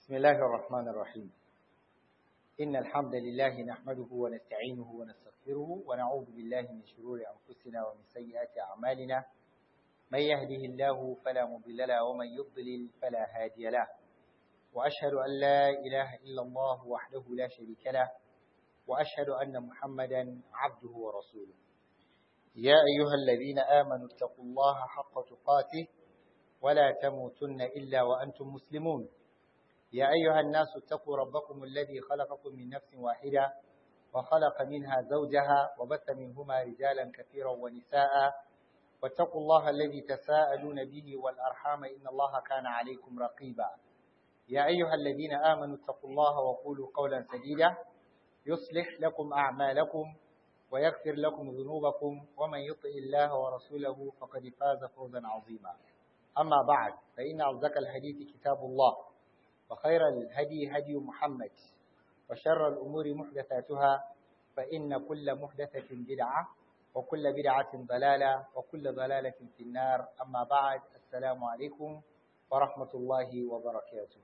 بسم الله الرحمن الرحيم إن الحمد لله نحمده ونستعينه ونستغفره ونعوذ بالله من شرور أنفسنا ومن سيئات أعمالنا من يهده الله فلا مضل له ومن يضلل فلا هادي له وأشهد أن لا إله إلا الله وحده لا شريك له وأشهد أن محمدا عبده ورسوله يا أيها الذين آمنوا اتقوا الله حق تقاته ولا تموتن إلا وأنتم مسلمون يا أيها الناس اتقوا ربكم الذي خلقكم من نفس واحدة وخلق منها زوجها وبث منهما رجالا كثيرا ونساء واتقوا الله الذي تساءلون به والأرحام إن الله كان عليكم رقيبا يا أيها الذين آمنوا اتقوا الله وقولوا قولا سديدا يصلح لكم أعمالكم ويغفر لكم ذنوبكم ومن يطع الله ورسوله فقد فاز فوزا عظيما أما بعد فإن أصدق الحديث كتاب الله وخير الهدي هدي محمد وشر الأمور محدثاتها فإن كل محدثة بدعة وكل بدعة ضلالة وكل ضلالة في النار أما بعد السلام عليكم ورحمة الله وبركاته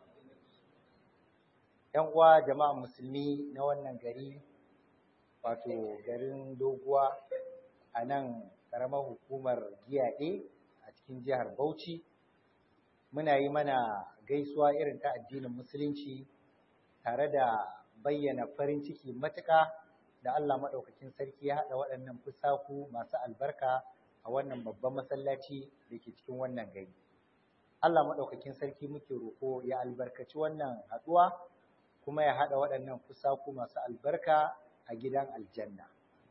‘Yan uwa jama'a musulmi na wannan gari, wato garin doguwa a nan ƙaramar hukumar giyaɗe a cikin jihar Bauchi, muna yi mana gaisuwa irin ta addinin musulunci tare da bayyana farin ciki matuƙa da Allah maɗaukakin sarki ya haɗa waɗannan fusaku masu albarka a wannan babban masallaci da ke cikin wannan gari. Allah maɗaukakin sarki muke roƙo ya albarkaci wannan haɗuwa kuma ya haɗa waɗannan fusaku masu albarka a gidan aljanna.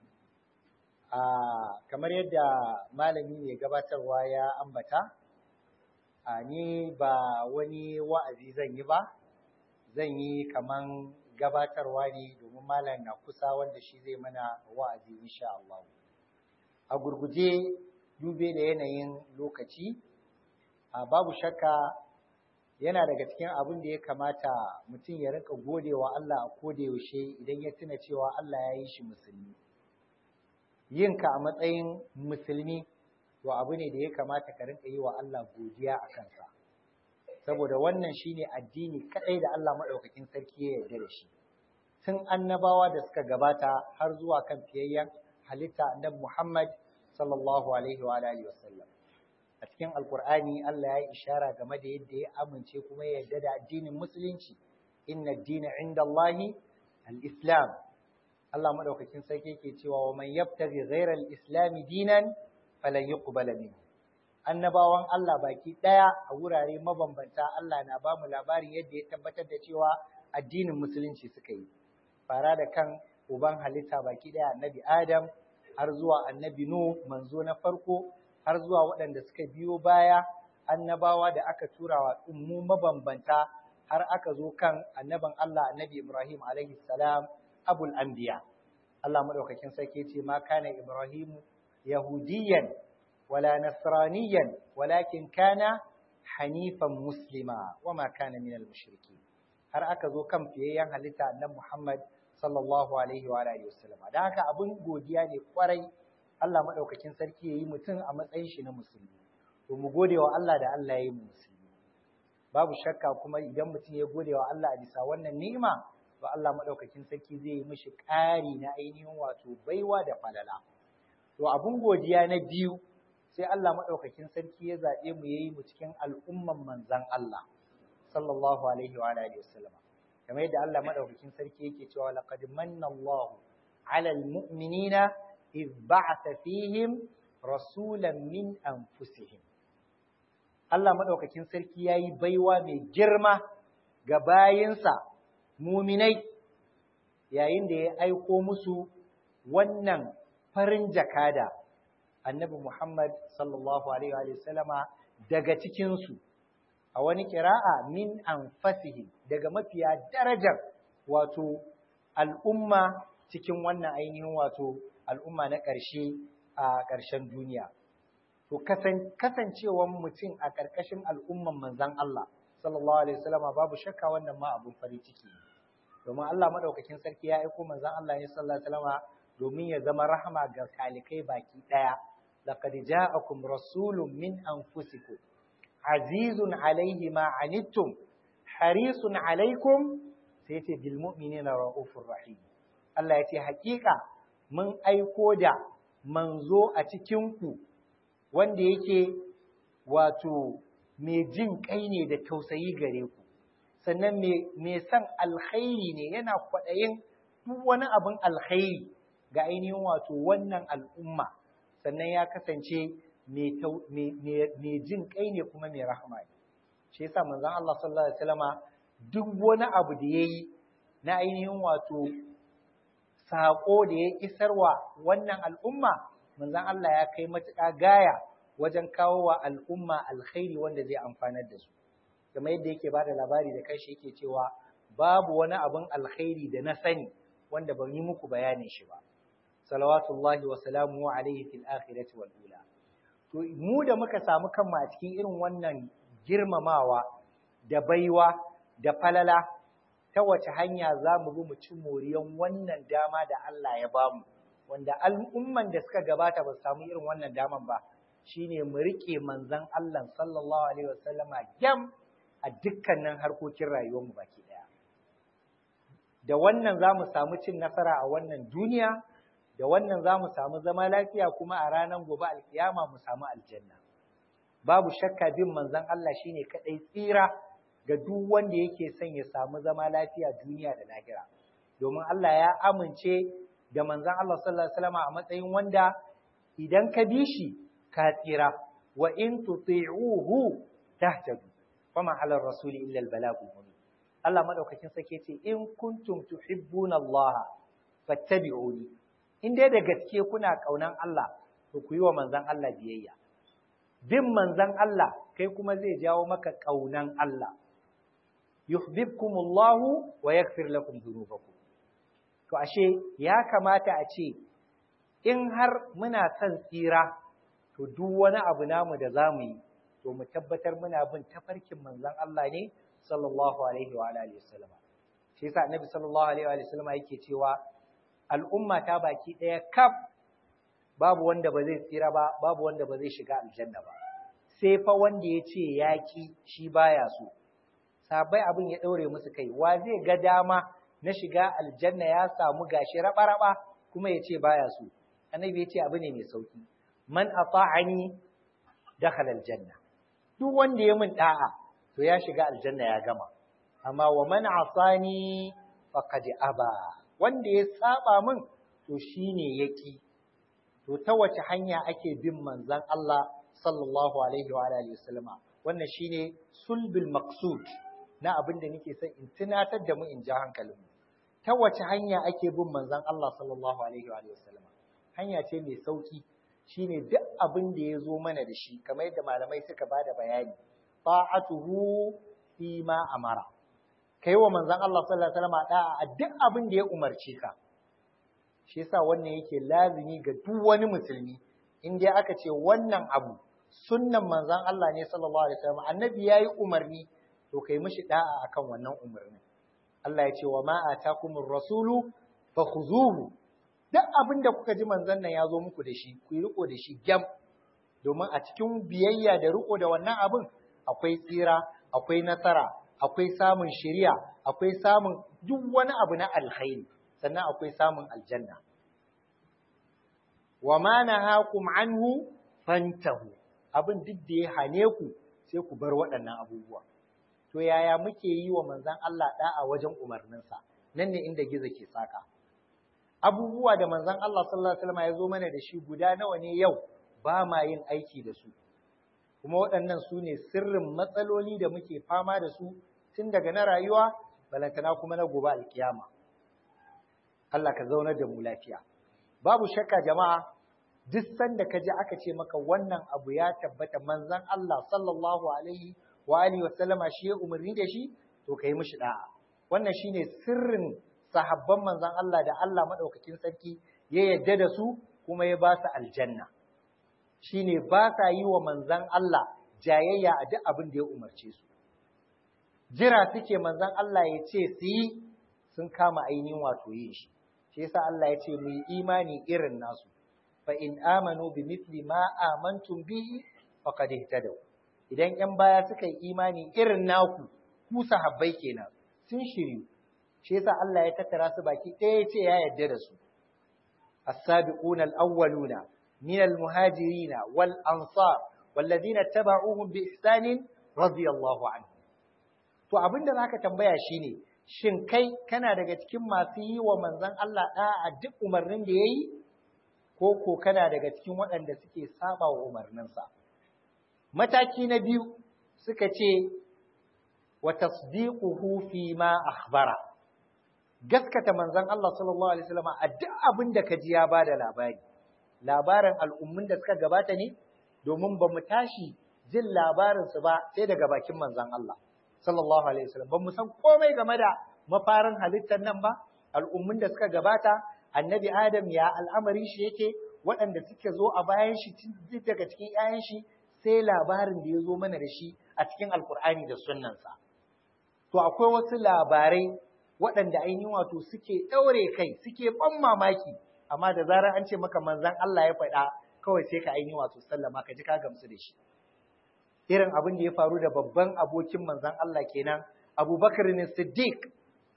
A kamar yadda malami mai gabatarwa ya ambata, a ni ba wani wa'azi zan yi ba, zan yi kaman gabatarwa ne domin malam na kusa wanda shi zai mana wa'azi insha Allah. A gurguje dube da yanayin lokaci, a babu shakka yana daga cikin abin da ya kamata mutum ya rinka gode wa Allah a koda yaushe idan ya tuna cewa Allah ya yi shi musulmi. Yinka a matsayin musulmi to abu ne da ya kamata ka rinka yi wa Allah godiya a kansa. Saboda wannan shine addini kaɗai da Allah maɗaukakin sarki ya yarda da shi. Tun annabawa da suka gabata har zuwa kan fiyayyen halitta annabi Muhammad sallallahu alaihi wa alihi wasallam. A cikin Alƙur'ani Allah ya yi ishara game da yadda ya amince kuma ya yarda da addinin musulunci. Inna ad-dina 'inda Allahi al-Islam. Allah maɗaukakin sarki yake cewa wa man yabtaghi ghayra al-islam dinan falan yuqbala minhu annabawan Allah baki daya a wurare mabambanta Allah na bamu labarin yadda ya tabbatar da cewa addinin musulunci suka yi fara da kan uban halitta baki daya annabi Adam har zuwa annabi Nuh manzo na farko har zuwa waɗanda suka biyo baya annabawa da aka tura wa ummu mabambanta har aka zo kan annaban Allah annabi Ibrahim alaihi salam abul anbiya Allah madaukakin sarki ce ma kana Ibrahim yahudiyan wala nasraniyan walakin kana hanifan muslima wama kana minal mushriki har aka zo kan fiyayyen halitta annabi Muhammad sallallahu alaihi wa alihi wasallam dan haka abun godiya ne kwarai Allah madaukakin sarki yayi mutum a matsayin shi na musulmi to mu gode wa Allah da Allah yayi mu musulmi babu shakka kuma idan mutum ya gode wa Allah a bisa wannan ni'ima to Allah madaukakin sarki zai yi mishi ƙari na ainihin wato baiwa da falala to abun godiya na biyu sai Allah madaukakin sarki ya zabe mu yayi mu cikin al'umman manzon Allah sallallahu alaihi wa alihi wasallam kamar yadda Allah madaukakin sarki yake cewa laqad manna Allahu 'alal mu'minina idh ba'atha fihim rasulan min anfusihim Allah madaukakin sarki yayi baiwa mai girma ga bayinsa muminai yayin da ya aiko musu wannan farin jakada annabi Muhammad sallallahu alaihi wa sallama daga cikinsu a wani kira'a min anfasihi daga mafiya darajar wato al'umma cikin wannan ainihin wato al'umma na ƙarshe a ƙarshen duniya to kasancewan mutum a ƙarƙashin al'umman manzon Allah sallallahu alaihi wasallama babu shakka wannan ma abun farin ciki domin Allah madaukakin sarki ya aiko manzon Allah ne sallallahu alaihi wasallama domin ya zama rahama ga talikai baki daya laqad ja'akum rasulun min anfusikum azizun alaihi ma anittum harisun alaikum sai ce bil mu'minina raufur rahim Allah ya ce hakika mun aiko da manzo a cikin ku wanda yake wato mai jin kai ne da tausayi gare ku sannan mai son alkhairi ne yana kwaɗayin duk wani abin alkhairi ga ainihin wato wannan al'umma sannan ya kasance mai jin kai ne kuma mai rahama ne shi yasa manzon Allah sallallahu alaihi wasallama duk wani abu da yayi na ainihin wato sako da ya isarwa wannan al'umma manzon Allah ya kai matuƙa gaya wajen kawo wa al'umma alkhairi wanda zai amfanar da su kamar yadda yake bada labari da kanshi yake cewa babu wani abin alkhairi da na sani wanda ban yi muku bayanin shi ba salawatullahi wa salamu alaihi fil akhirati wal ula to mu da muka samu kanmu a cikin irin wannan girmamawa da baiwa da falala ta wace hanya za mu bi mu ci moriyan wannan dama da Allah ya bamu wanda al'umman da suka gabata ba su samu irin wannan daman ba shine mu rike manzon Allah sallallahu alaihi wasallama gyam a dukkanin harkokin rayuwarmu baki daya da wannan za mu samu cin nasara a wannan duniya da wannan za mu samu zama lafiya kuma a ranar gobe alkiyama mu samu aljanna babu shakka bin manzon Allah shine kadai tsira ga duk wanda yake son ya samu zama lafiya duniya da lahira domin Allah ya amince da manzon Allah sallallahu alaihi wasallam a matsayin wanda idan ka bi shi ka tsira wa in tuti'uhu tahtadu fama ala rasuli illa al-balagul mubin Allah madaukakin sake ce in kuntum tuhibbuna Allah fattabi'uni in dai da gaske kuna kaunan Allah to ku yi wa manzon Allah biyayya bin manzon Allah kai kuma zai jawo maka kaunan Allah yuhibbukumullahu wa yaghfir lakum dhunubakum to ashe ya kamata a ce in har muna son tsira to duk wani abu namu da zamu yi to mu tabbatar muna bin tafarkin manzon Allah ne sallallahu alaihi wa alihi wasallam shi yasa annabi sallallahu alaihi wa sallam yake cewa al'umma ta baki daya kaf babu wanda ba zai tsira ba babu wanda ba zai shiga aljanna ba sai fa wanda ya ce yaki shi baya so sabai abin ya daure musu kai wa zai ga dama na shiga aljanna ya samu gashi raba-raba kuma ya ce baya so annabi ya ce abu ne mai sauki man ata'ani dakhala aljanna duk wanda ya min da'a to ya shiga aljanna ya gama amma wa man asani faqad aba wanda ya saba min to shine yaki to ta wace hanya ake bin manzon Allah sallallahu alaihi wa alihi wasallama wannan shine sulbul maqsud na abin da nake son in tunatar da mu in ja hankalin mu ta wace hanya ake bin manzon Allah sallallahu alaihi wa alihi wasallama hanya ce mai sauki shine duk abin da ya zo mana da shi kamar yadda malamai suka bada bayani ta'atuhu fi ma amara kai wa manzon Allah sallallahu alaihi wasallam da'a a duk abin da ya umarce ka shi yasa wannan yake lazimi ga duk wani musulmi in dai aka ce wannan abu sunnan manzon Allah ne sallallahu alaihi wasallam annabi yayi umarni to kai mishi da'a akan wannan umarnin Allah ya ce wa ma atakumur rasulu fakhuzuhu duk abin da kuka ji manzon nan ya zo muku da shi ku yi riko da shi gyam domin a cikin biyayya da riko da wannan abin akwai tsira akwai nasara akwai samun shiriya akwai samun duk wani abu na alkhairi sannan akwai samun aljanna wa ma nahakum anhu fantahu abin duk da ya hane ku sai ku bar waɗannan abubuwa to yaya muke yi wa manzon Allah da'a wajen umarninsa nan ne inda gizo ke saka abubuwa da manzon Allah sallallahu alaihi wasallam ya zo mana da shi guda nawa ne yau ba ma yin aiki da su kuma waɗannan su ne sirrin matsaloli da muke fama da su tun daga na rayuwa balantana kuma na gobe alkiyama Allah ka zaunar da mu lafiya babu shakka jama'a duk sanda ka ji aka ce maka wannan abu ya tabbata manzon Allah sallallahu alaihi wa alihi wa sallama shi ya umarni da shi to kai mishi da'a wannan shine sirrin sahabban manzon Allah da Allah madaukakin sarki ya yadda da su kuma ya ba su aljanna shine ba sa yi wa manzon Allah jayayya a duk abin da ya umarce su jira suke manzon Allah ya ce su yi sun kama ainihin wato yin shi shi yasa Allah ya ce mu yi imani irin nasu fa in amanu bi mithli ma amantum bihi faqad ihtadaw idan ‘yan baya suka yi imani irin naku, ku sahabbai kenan sun shiryu shi yasa Allah ya tattara su baki ɗaya ya ce ya yarda da su as-sabiquna al-awwaluna min al-muhajirin wal ansar والذين اتبعوهم بإحسان رضي الله عنهم to abinda zaka tambaya shine shin kai kana daga cikin masu yi wa manzon Allah a duk umarnin da yayi ko ko kana daga cikin waɗanda suke saba wa umarninsa mataki na biyu suka ce wa tasdiquhu fi ma akhbara gaskata manzon Allah sallallahu alaihi wasallam a duk abin da kaji ya bada labari labarin al'ummun da suka gabata ne domin ba mu tashi jin labarinsu ba sai daga bakin manzon Allah sallallahu alaihi wasallam ba mu san komai game da mafarin halittar nan ba al'ummun da suka gabata annabi Adam ya al'amari shi yake waɗanda suke zo a bayan shi duk daga cikin ‘ya'yan shi sai labarin da ya zo mana da shi a cikin alkur'ani da sunnansa to akwai wasu labarai waɗanda ainihin wato suke ɗaure kai suke ban mamaki amma da zarar an ce maka manzon Allah ya faɗa kawai sai ka ainihin wato sallama ka ji ka gamsu da shi irin abin da ya faru da babban abokin manzon Allah kenan Abubakar ne Siddiq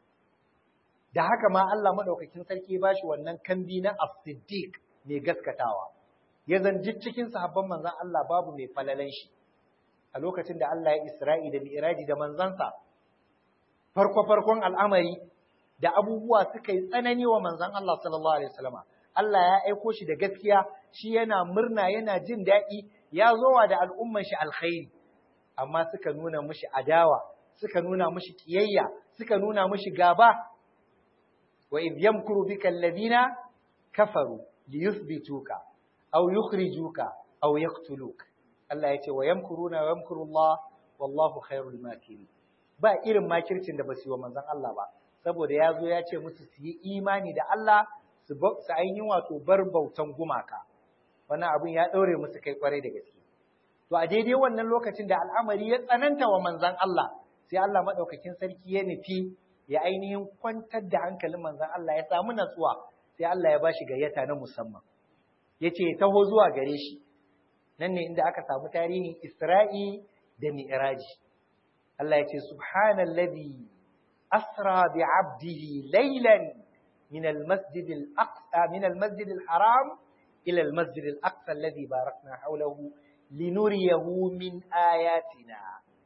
da haka ma Allah madaukakin sarki ba shi wannan kambi na As-Siddiq mai gaskatawa ya zanji cikin sahabban manzon Allah babu mai falalan shi a lokacin da Allah ya Isra'i da Mi'raji da manzansa farko farkon al'amari da abubuwa suka yi tsanani wa manzon Allah sallallahu alaihi wasallama Allah ya aiko shi da gaskiya shi yana murna yana jin daɗi ya zowa da al'umman shi alkhairi amma suka nuna mushi adawa suka nuna mushi kiyayya suka nuna mushi gaba wa idh yamkuru bika alladhina kafaru liyuthbituka aw yukhrijuka aw yaqtuluka Allah yace wa yamkuruna wa yamkuru Allah wallahu khairul makirin ba irin makircin da basu yi wa manzon Allah ba saboda ya zo ya ce musu su yi imani da Allah su ainihin wato bar bautan gumaka wannan abin ya ɗaure musu kai kwarai da gaske to a daidai wannan lokacin da al'amari ya tsananta wa manzan Allah sai Allah maɗaukakin sarki ya nufi ya ainihin kwantar da hankalin manzan Allah ya samu natsuwa sai Allah ya ba shi gayyata na musamman ya ce taho zuwa gare shi nan ne inda aka samu tarihin Isra'i da Mi'raji Allah ya ce subhanallazi asra bi 'abdihi laylan من المسجد الأقصى من المسجد الحرام إلى المسجد الأقصى الذي باركنا حوله لنريه من آياتنا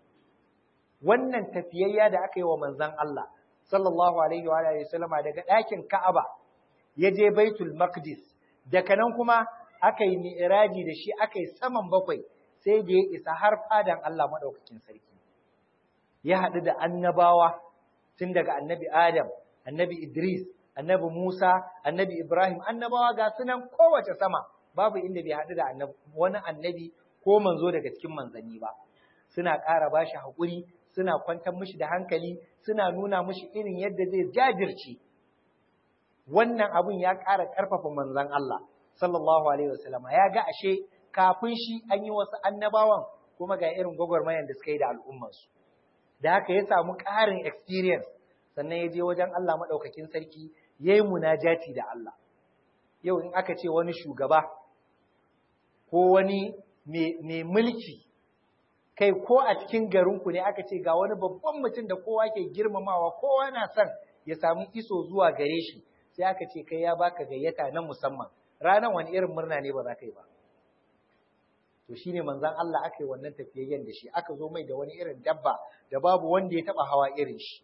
wannan tafiyayya da aka yi wa manzon Allah sallallahu alaihi wa alihi wasallama daga ɗakin Ka'aba ya je Baitul Maqdis daga nan kuma aka yi mi'raji da shi aka yi saman bakwai sai da ya isa har fadan Allah madaukakin sarki ya haɗu da annabawa tun daga annabi Adam annabi Idris annabi Musa, annabi Ibrahim, annabawa ga sunan kowace sama, babu inda bai haɗu da wani annabi ko manzo daga cikin manzanni ba. Suna ƙara ba shi haƙuri, suna kwantar mishi da hankali, suna nuna mishi irin yadda zai jajirce. Wannan abun ya ƙara ƙarfafa manzan Allah, sallallahu Alaihi wasallama, ya ga ashe kafin shi an yi wasu annabawan kuma ga irin gwagwarmayan da suka yi da al'ummarsu. Da haka ya samu ƙarin experience, sannan ya je wajen Allah maɗaukakin sarki ya yi munajati da Allah. Yau in aka ce wani shugaba ko wani mai mulki, kai ko a cikin garinku ne aka ce ga wani babban mutum da kowa ke girmamawa kowa na son ya samu iso zuwa gare shi, sai aka ce kai ya baka gayyata na musamman. Ranar wani irin murna ne ba za ka yi ba. To shi ne manzan Allah aka yi wannan tafiyayyen da shi, aka zo mai da wani irin dabba da babu wanda ya taɓa hawa irin shi.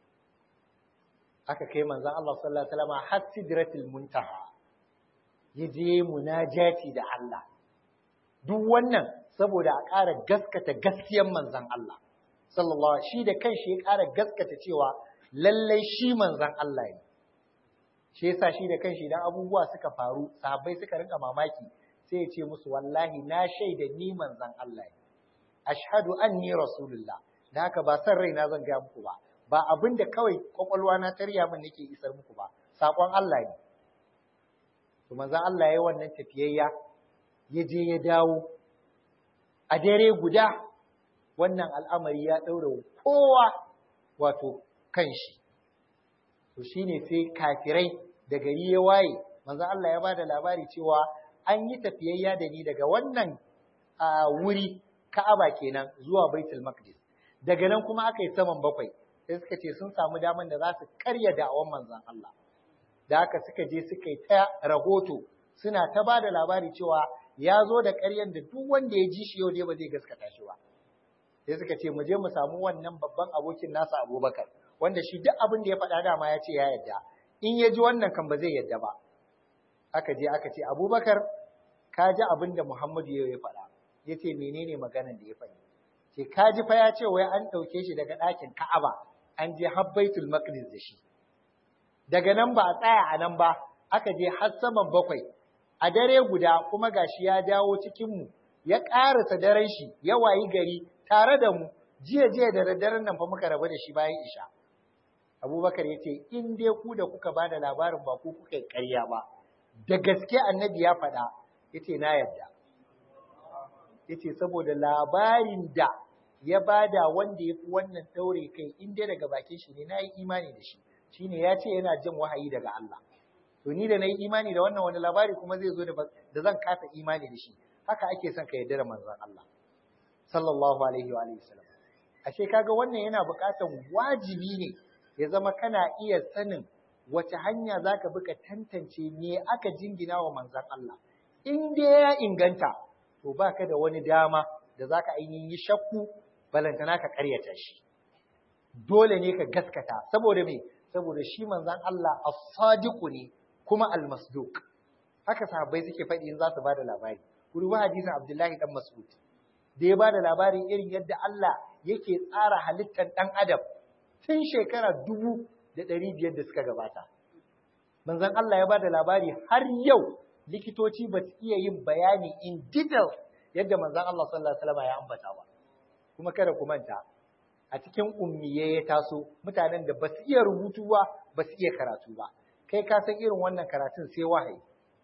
aka kai manzon Allah sallallahu alaihi wasallam har sidratul muntaha yaje munajati da Allah duk wannan saboda a ƙara gaskata gaskiyar manzon Allah sallallahu shi da kanshi ya ƙara gaskata cewa lallai shi manzon Allah ne shi yasa shi da kanshi idan abubuwa suka faru sahabbai suka rinka mamaki sai ya ce musu wallahi na shaida ni manzon Allah ne ashhadu anni rasulullah da haka ba san raina zan ga muku ba ba abin da kawai kwakwalwa na tarya min nake isar muku ba sakon Allah ne to manzo Allah yayi wannan tafiyayya ya je ya dawo a dare guda wannan al'amari ya daure kowa wato kanshi to shine sai kafirai da gari ya waye manzo Allah ya bada labari cewa an yi tafiyayya da ni daga wannan wuri Ka'aba kenan zuwa Baitul Maqdis daga nan kuma aka yi saman bakwai sai suka ce sun samu daman da za su karya da'awan manzon Allah da haka suka je suka yi ta rahoto suna ta ba da labari cewa ya zo da ƙaryan da duk wanda ya ji shi yau dai ba zai gaskata shi ba sai suka ce mu je mu samu wannan babban abokin nasa Abubakar wanda shi duk abin da ya faɗa dama ya ce ya yarda in ya ji wannan kan ba zai yarda ba aka je aka ce Abubakar ka ji abin da Muhammadu ya faɗa ya ce menene maganan da ya faɗi ce ka ji fa ya ce wai an ɗauke shi daga ɗakin Ka'aba an je har Baitul Maqdis da shi daga nan ba a tsaya a nan ba aka je har saman bakwai a dare guda kuma gashi ya dawo cikin mu ya ƙarasa daren shi ya wayi gari tare da mu jiya jiya da daddaren nan fa muka rabu da shi bayan isha Abubakar ya ce in dai ku da kuka bada labarin ba ku kuka yi ƙarya ba da gaske annabi ya faɗa ya ce na yarda ya ce saboda labarin da ya bada wanda ya fi wannan ɗaure kai in dai daga bakin shi ne na yi imani da shi shine ya ce yana jin wahayi daga Allah to ni da na yi imani da wannan wani labari kuma zai zo da zan kasa imani da shi haka ake son ka yarda da manzon Allah sallallahu alaihi wa sallam ashe kaga wannan yana buƙatar wajibi ne ya zama kana iya sanin wace hanya zaka bi ka tantance me aka jingina wa manzon Allah in dai ya inganta to baka da wani dama da zaka ainihin yi shakku balantana ka karyata shi dole ne ka gaskata saboda me saboda shi manzon Allah as-sadiqu ne kuma al-masduq haka sahabbai suke faɗi in za su bada labari ruwa hadisin Abdullahi dan Mas'ud da ya bada labarin irin yadda Allah yake tsara halittar dan adam tun shekara dubu da ɗari biyar da suka gabata manzon Allah ya bada labari har yau likitoci ba su iya yin bayani in detail yadda manzon Allah sallallahu alaihi wasallam ya ambata ba kuma kada ku manta a cikin ummiye ya taso mutanen da ba su iya rubutu ba ba su iya karatu ba kai ka san irin wannan karatun sai wahayi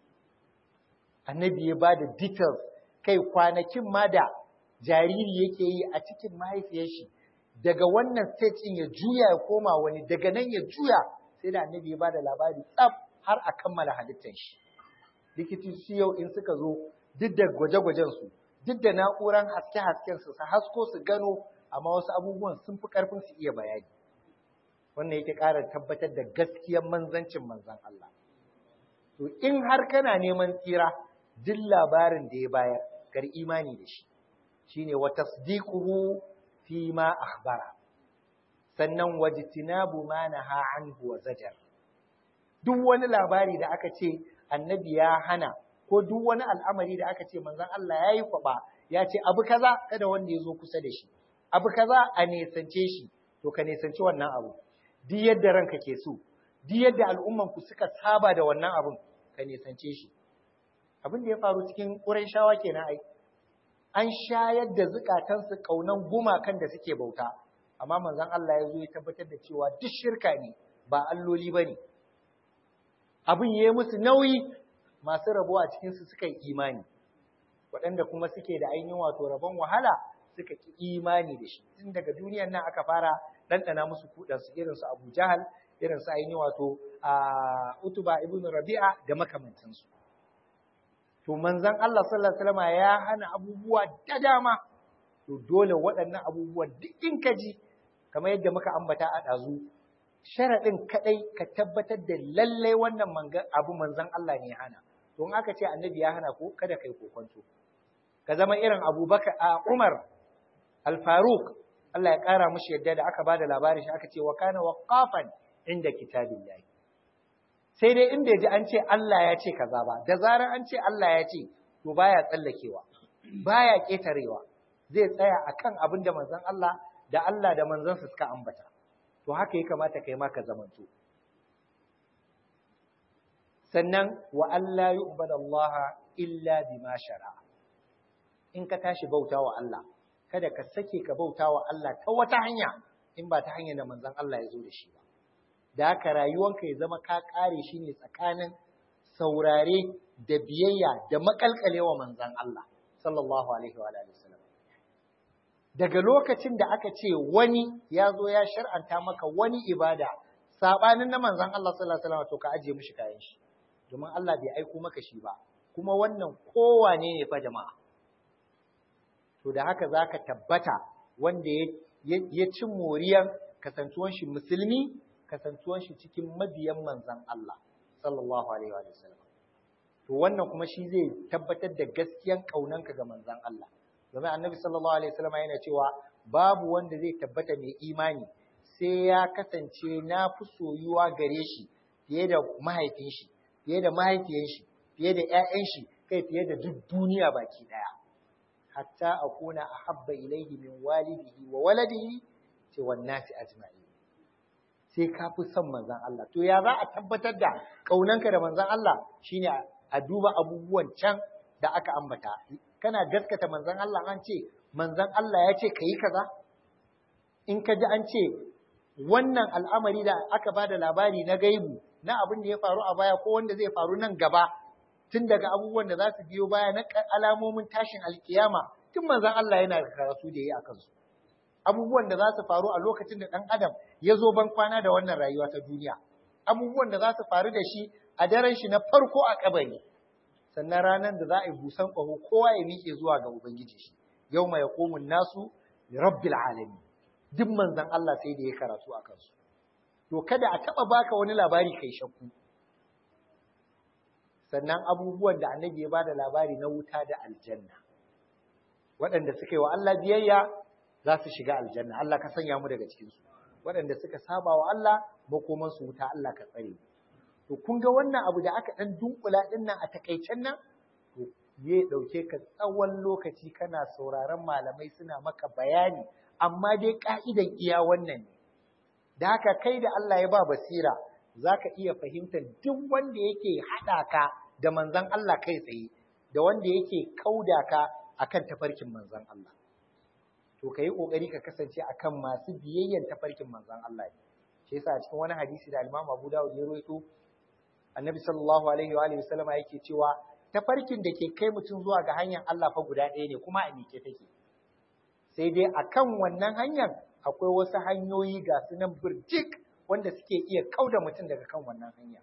annabi ya ba da details kai kwanakin ma da jariri yake yi a cikin mahaifiyar shi daga wannan stage in ya juya ya koma wani daga nan ya juya sai da annabi ya ba da labari tsaf har a kammala halittar shi likitoci yau in suka zo duk da gwaje-gwajen su duk da na'uran haske-hasken su su hasko su gano amma wasu abubuwan sun fi ƙarfin su iya bayani wannan yake ƙara tabbatar da gaskiyar manzancin manzan Allah to in har kana neman tsira duk labarin da ya bayar kar imani da shi shine wa tasdiquhu fi ma akhbara sannan wajtinabu ma naha anhu wa zajar duk wani labari da aka ce annabi ya hana ko duk wani al'amari da aka ce manzon Allah yayi kwaba ya ce abu kaza kada wanda ya zo kusa da shi abu kaza a nesance shi to ka nesanci wannan abu duk yadda ranka ke so duk yadda al'umman ku suka saba da wannan abun ka nesance shi abin da ya faru cikin Qurayshawa kenan ai an shayar da zukatansu kaunan gumakan da suke bauta amma manzon Allah ya zo ya tabbatar da cewa duk shirka ne ba alloli bane abin yayi musu nauyi masu rabo a cikin su suka yi imani waɗanda kuma suke da ainihin wato rabon wahala suka ki imani da shi tun daga duniyar nan aka fara ɗanɗana musu kuɗansu irin su Abu Jahal irin su ainihin wato a Utuba ibn Rabi'a da makamantansu to manzon Allah sallallahu alaihi wasallam ya hana abubuwa da dama to dole waɗannan abubuwan duk in ka ji kamar yadda muka ambata a ɗazu sharaɗin kaɗai ka tabbatar da lallai wannan abu manzon Allah ne ya hana to in aka ce annabi ya hana ko kada kai kokonto ka zama irin Abubakar a Umar Al-Faruq Allah ya ƙara mushi yadda da aka bada labarin shi aka ce wa kana waqafan inda kitabillahi sai dai in bai ji an ce Allah ya ce kaza ba da zarar an ce Allah ya ce to baya tsallakewa baya ketarewa zai tsaya akan abin da manzon Allah da Allah da manzon suka ambata to haka ya kamata kai ma ka zamanto sannan wa Allah yu'badallaha illa bima shara'a in ka tashi bautawa Allah kada ka sake ka bautawa Allah ta wata hanya in ba ta hanyar da manzon Allah ya zo da shi ba da haka rayuwanka ya zama ka kare shi ne tsakanin saurare da biyayya da makalkalewa manzon Allah sallallahu alaihi wa alihi wasallam daga lokacin da aka ce wani ya zo ya shar'anta maka wani ibada sabanin na manzon Allah sallallahu alaihi wasallam to ka aje mishi kayan shi domin Allah bai aiko maka shi ba kuma wannan kowane ne fa jama'a to da haka zaka tabbata wanda ya ya ci moriyan kasantuwan shi musulmi kasantuwan shi cikin mabiyan manzan Allah sallallahu alaihi wa sallam to wannan kuma shi zai tabbatar da gaskiyan kaunanka ga manzan Allah domin annabi sallallahu alaihi wasallam yana cewa babu wanda zai tabbata mai imani sai ya kasance na fi soyuwa gare shi fiye da mahaifin shi fiye da mahaifiyan shi fiye da ƴaƴan shi kai fiye da duk duniya baki daya hatta akuna ahabba ilayhi min walidihi wa waladihi ce wan nasi ajma'in sai ka fi son manzon Allah to ya za a tabbatar da kaunanka da manzon Allah shine a duba abubuwan can da aka ambata kana gaskata manzon Allah an ce manzon Allah ya ce kayi kaza in ka ji an ce wannan al'amari da aka bada labari na gaibu na abin da ya faru a baya ko wanda zai faru nan gaba tun daga abubuwan da za su biyo baya na alamomin tashin alkiyama tun manzon Allah yana da karatu da yi a kansu abubuwan da za su faru a lokacin da ɗan adam ya zo ban kwana da wannan rayuwa ta duniya abubuwan da za su faru da shi a daren shi na farko a kabari sannan ranar da za a yi busan ƙaho kowa ya miƙe zuwa ga ubangiji shi yau mai yaqumun nasu rabbil alamin duk manzon Allah sai da ya karatu a kansu to kada a taba baka wani labari kai shakku sannan abubuwan da annabi ya bada labari na wuta da aljanna waɗanda suka yi wa Allah biyayya za su shiga aljanna Allah ka sanya mu daga cikin su waɗanda suka saba wa Allah makoman su wuta Allah ka tsare to kun ga wannan abu da aka dan dunkula din nan a takaicen nan to ya dauke ka tsawon lokaci kana sauraron malamai suna maka bayani amma dai ka'idan iya wannan ne da haka kai da Allah ya ba basira zaka iya fahimtar duk wanda yake hada ka da manzon Allah kai tsaye da wanda yake kauda ka akan tafarkin manzon Allah to kai kokari ka kasance akan masu biyayyan tafarkin manzon Allah shi yasa a cikin wani hadisi da Imam Abu Dawud ya rawaito Annabi sallallahu alaihi wa alihi wasallama yake cewa tafarkin da ke kai mutum zuwa ga hanyar Allah fa guda ɗaya ne kuma a mike take sai dai akan wannan hanyar akwai wasu hanyoyi ga su nan birjik wanda suke iya kauda mutum daga kan wannan hanya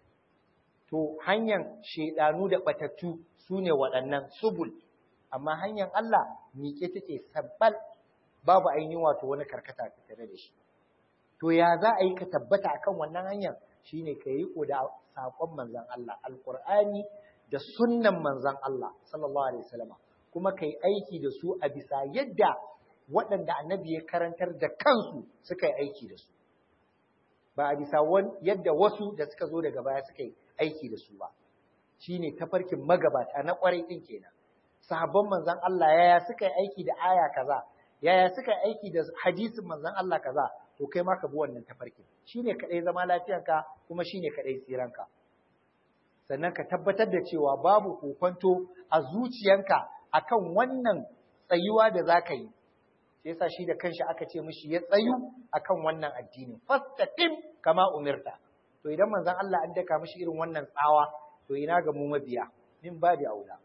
to hanyar shedanu da batattu su ne waɗannan subul amma hanyar Allah miƙe take sabbal babu ainihin wato wani karkata tare da shi to ya za a yi ka tabbata akan wannan hanyar shine ka yi da saƙon manzon Allah alqur'ani da sunnan manzon Allah sallallahu alaihi wasallam kuma kai aiki da su a bisa yadda waɗanda annabi ya karantar da kansu suka yi aiki da su ba a bisa yadda wasu da suka zo daga baya suka yi aiki da su ba shine tafarkin magabata na ƙwarai ɗin kenan sahabban manzon Allah yaya suka yi aiki da aya kaza yaya suka yi aiki da hadisin manzon Allah kaza to kai ma ka bi wannan tafarkin shine kadai zama lafiyanka kuma shine kadai tsiranka sannan ka tabbatar da cewa babu kokonto a zuciyanka akan wannan tsayuwa da zaka yi sai yasa shi da kanshi aka ce mishi ya tsayu akan wannan addini fastaqim kama umirta to idan manzon Allah an daka mishi irin wannan tsawa to ina ga mu mabiya min babi aula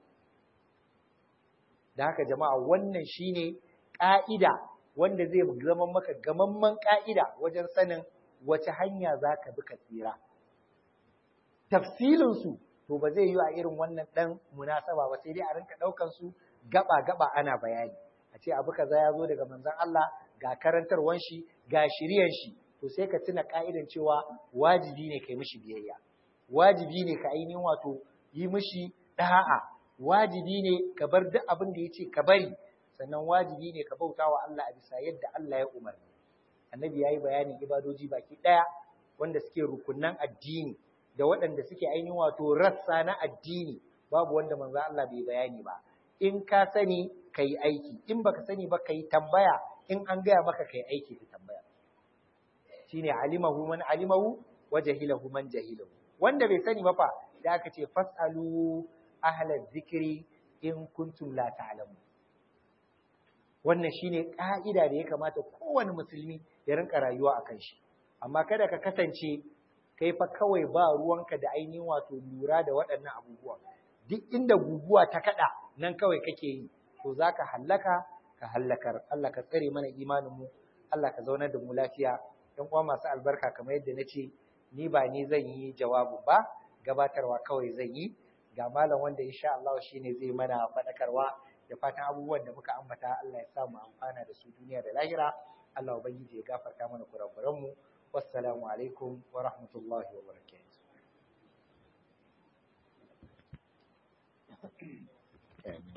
da haka jama'a wannan shine ƙa'ida wanda zai zama maka gamamman ƙa'ida wajen sanin wace hanya za ka bi ka tsira. Tafsilinsu to ba zai yi a irin wannan ɗan munasaba ba sai dai a rinka ɗaukan su gaba-gaba ana bayani. A ce abu kaza ya zo daga manzon Allah ga karantarwan shi ga shiryan shi to sai ka tuna ƙa'idan cewa wajibi ne ka yi mishi biyayya. Wajibi ne ka ainihin wato yi mishi ɗa'a wajibi ne ka bar duk abin da ya ce ka bari sannan wajibi ne ka bauta wa Allah a bisa yadda Allah ya umarni annabi ya yi bayanin ibadoji baki ɗaya wanda suke rukunan addini da waɗanda suke ainihin wato rassa na addini babu wanda manzo Allah bai bayani ba in ka sani ka yi aiki in baka sani ba ka yi tambaya in an gaya maka ka yi aiki ka tambaya shine alimahu man alimahu wa jahilahu man jahilahu wanda bai sani ba fa da aka ce fasalu ahla zikri in kuntum la ta'lamun wannan shine ka'ida da ya kamata kowane musulmi ya rinka rayuwa akan shi amma kada ka kasance kai fa kawai ba ruwanka da ainihin wato lura da waɗannan abubuwa duk inda guguwa ta kada nan kawai kake yi to zaka hallaka ka hallakar Allah ka tsare mana imanin mu Allah ka zaunar da mu lafiya ɗan uwa masu albarka kamar yadda na ce ni ba ni zan yi jawabu ba gabatarwa kawai zan yi ga malam wanda insha Allah shine zai mana faɗakarwa da fatan abubuwan da muka ambata Allah ya sa mu amfana da su duniya da lahira Allah ubangiji ya gafarta mana kurakuran mu wassalamu alaikum wa rahmatullahi wa barakatuh